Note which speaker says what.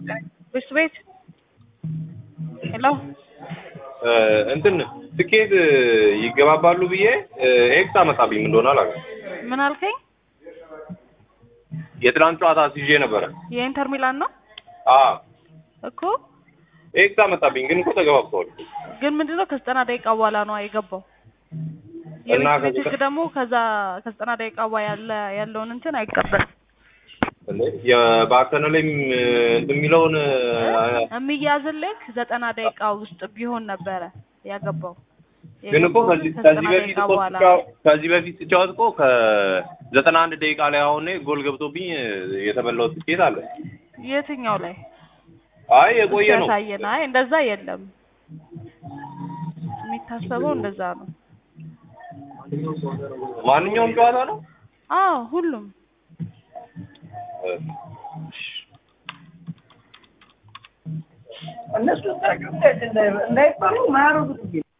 Speaker 1: ብስ ቤት ሄሎ
Speaker 2: እንትን ትኬት ይገባባሉ ብዬ ኤክስ አመጣብኝ ምን እንደሆነ አላውቅም።
Speaker 1: ምን አልከኝ?
Speaker 2: የትናንት ጨዋታ ሲዤ ነበረ።
Speaker 1: የኢንተር ሚላን ነው
Speaker 2: አዎ
Speaker 1: እኮ
Speaker 2: ኤክስ አመጣብኝ፣ ግን እኮ ተገባብተዋል።
Speaker 1: ግን ምንድነው ከዘጠና ደቂቃ በኋላ ነው የገባው።
Speaker 2: እና
Speaker 1: የቤት ቤት
Speaker 2: ከዘጠ-
Speaker 1: ህግ ደግሞ ከዛ ከዘጠና ደቂቃ በኋላ ያለ ያለውን እንትን አይቀበልም።
Speaker 2: እንዴ የባከነ ላይም እንትን የሚለውን
Speaker 1: የሚያዝልክ ዘጠና ደቂቃ ውስጥ ቢሆን ነበረ ያገባው።
Speaker 2: ግን እኮ
Speaker 1: የገባው
Speaker 2: ከዚህ
Speaker 1: ግን
Speaker 2: ከዚህ
Speaker 1: ከዘጠና
Speaker 2: በፊት
Speaker 1: ደቂቃ
Speaker 2: እኮ
Speaker 1: በኋላ
Speaker 2: ስጫወት- ከዚህ በፊት ስጫወት እኮ ከዘጠና አንድ ደቂቃ ላይ አሁን ጎል ገብቶብኝ የተበላው ትኬት አለ።
Speaker 1: የትኛው ላይ
Speaker 2: አይ የቆየ ነው።
Speaker 1: ያሳየን? አይ እንደዛ የለም። የሚታሰበው እንደዛ ነው።
Speaker 2: ማንኛውም ጨዋታ ነው።
Speaker 1: አዎ ሁሉም
Speaker 3: እነሱ እንዳይባሉ ማያረጉት